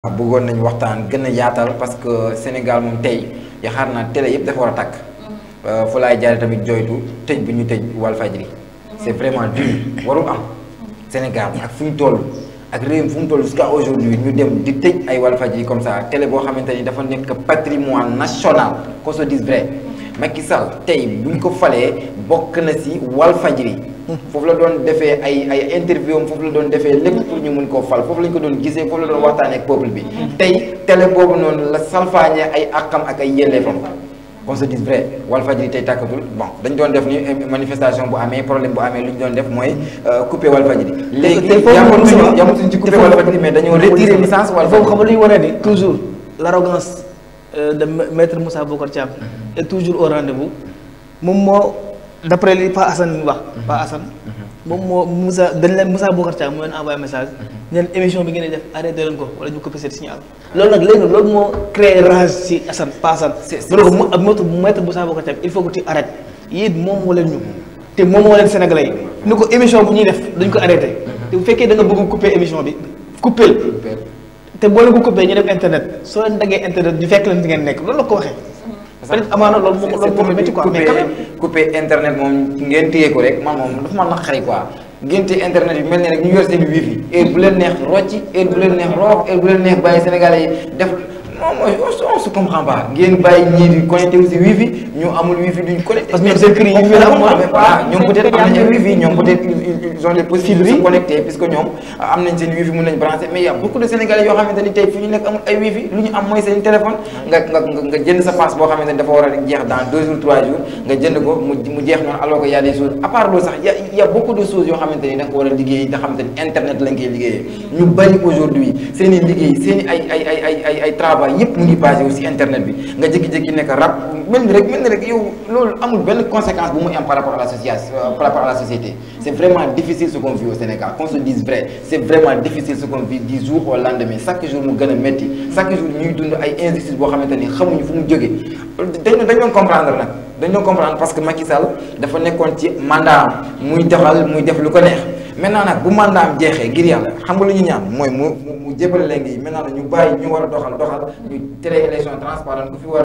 bëggoon nañu waxtaan gën a yaatal parce que Sénégal moom tey yaxaar naa télé yëpp dafa war a takk fu laay jaare tamit jooytu tëj bu ñu tëj Walfadjri c'est vraiment dur warul am Sénégal ak fu ñu toll ak réew fu mu toll jusqu'à aujourd'hui ñu dem di tëj ay Walfadjri comme ça télé boo xamante ni dafa nekk patrimoine national qu'on se dise vrai Macky Sall tey bu ñu ko falee bokk na si Walfadjri foofu la doon defee ay ay interview am foofu la doon defee lépp pour ñu mun koo fal foofu lañ ko doon gisee foofu la doon waxtaanee ak peuple bi tey télé boobu noonu la salfaañee ay àqam ak ay yelleefam qu'on se dise vrai Walfadjri tey tàkkatul bon dañ doon def ni manifestation bu amee problème bu amee lu ñu doon def mooy couper Walfadjri léegi yamatuñu yamatuñu ci couper Walfadjri mais dañoo retirer licence Walfadjri foofu xam nga lu ñu wane ni toujours l'arrogance de maître Moussa Bocar Thiam est toujours au rendez-vous moom moo d'après li Pa Assane wax Pa Assane moom moo Moussa dañ leen Moussa Bocar Thiam mu leen envoyé message ñeen émission bi ngeen di def arrêté leen ko wala ñu coupé seen signal loolu nag léegi loolu moo créé rage si Assane Pa Assane mu ne ko mu ak maître maître Moussa Bocar Thiam il faut que tu arrêtes yéen moom moo leen ñu te moom moo leen sénégalais yi ni ko émission bu ñuy def dañ ko arrêté te bu fekkee da nga bëgg coupé émission bi coupé te boo leen ko coupé ñu def internet soo leen daggee internet ñu fekk leen di ngeen nekk loolu la ko waxee peut-être amaana loolu moom loolu moom métti quoi mais quand même coupé internet moom ngeen téye ko rek man moom dafa ma naqari quoi ngeen téye internet bi mel ne rek ñu yor seen wifi heure bu leen neex rocci heure bu leen neex roox heure bu leen neex bàyyi sénégalais yi def non mooy on se comprend pas ngeen bàyyi ñii di connecté wu si wifi ñu amul wifi duñ connecté parce que ñoom seen kër yi wifi la am voilà ñoom peut-être am nañ wifi ñoom peut-être ils ont les possibilités de se connecter puisque ñoom am nañ seen wifi mun nañ branché mais y a beaucoup de sénégalais yoo xamante ni tey fi ñu nekk amul ay wifi lu ñu am mooy seen téléphone nga nga nga jënd sa passe boo xamante ni dafa war a jeex dans deux jours trois jours nga jënd ko mu mu jeex noonu alors que y a des choses à part loolu sax y a y a beaucoup de choses yoo xamante ni da nga ko war a liggéey nga xamante ni internet lañ koy liggéeyee ñu bari aujourd'hui seen i liggéey seen i ay ay ay ay ay ay travail yépp mu ngi basé aussi internet bi nga jékki-jékki nekk rab mel ni rek mel ni rek yow loolu amul benn conséquence bu mu am par rapport à la société par rapport à la société c'est vraiment difficile ce qu'on vit au Sénégal qu'on se dise vrai c'est vraiment difficile ce qu'on vit du jour au lendemain chaque jour mu gën a métti chaque jour ñuy dund ay injustice boo xamante ni xamuñu fu mu jógee dañ dañ doon comprendre nag dañ doon comprendre parce que Macky Sall dafa nekkoon ci mandat muy doxal muy def lu ko neex maintenant nag bu mandat am jeexee ngir yàlla xam nga lu ñu ñaan mooy mu mu jébale léegi maintenant nag ñu bàyyi ñu war a doxal doxal ñu tere élection transparente ku fi war